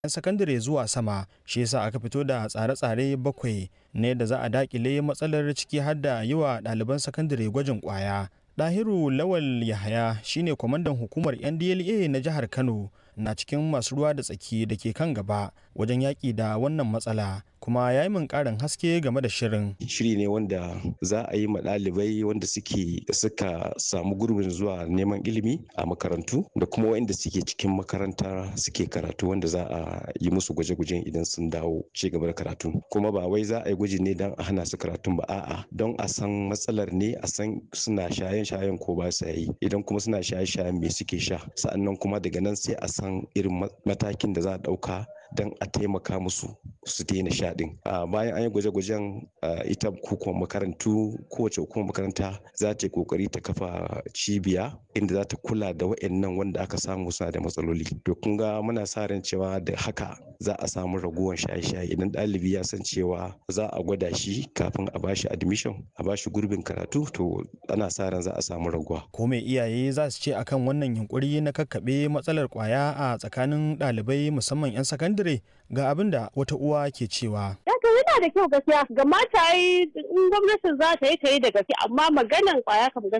'yan sakandare zuwa sama shi yasa aka fito da tsare-tsare bakwai ne da za a dakile matsalar ciki har da yi wa ɗaliban sakandare gwajin ƙwaya Dahiru Lawal Yahaya shine kwamandan hukumar NDLA na jihar Kano na cikin masu ruwa da tsaki da ke kan gaba wajen yaƙi da wannan matsala kuma ya yi min ƙarin haske game da shirin. Shiri ne wanda za a yi ma ɗalibai wanda suke suka samu gurbin zuwa neman ilimi a makarantu da kuma waɗanda suke cikin makaranta suke karatu wanda za a yi musu gwaje-gwajen idan sun dawo ci gaba da karatu. Kuma ba wai za a yi gwaji ne don a hana su karatun ba a'a don a san matsalar ne a san suna shayen-shayen ko ba sa yi idan kuma suna shaye-shayen me suke sha sa'annan kuma daga nan sai a san irin matakin da za a ɗauka don a taimaka musu su daina sha din bayan an yi gwaje-gwajen ita hukumar makarantu kowace hukumar makaranta za ta yi kokari ta kafa cibiya inda za ta kula da wa'annan wanda aka samu suna da matsaloli to kun ga muna sa ran cewa da haka za a samu raguwar shaye-shaye idan ɗalibi ya san cewa za a gwada shi kafin a bashi admission a bashi gurbin karatu to ana sa ran za a samu raguwa ko me iyaye za su ce akan wannan yunkuri na kakkaɓe matsalar kwaya a tsakanin ɗalibai musamman 'yan sakandare ga abin da wata uwa ke cewa. Daga yana da kyau gaskiya ga mata yi in gwamnatin za ta yi ta yi da gaske amma maganan kwaya kam gaskiya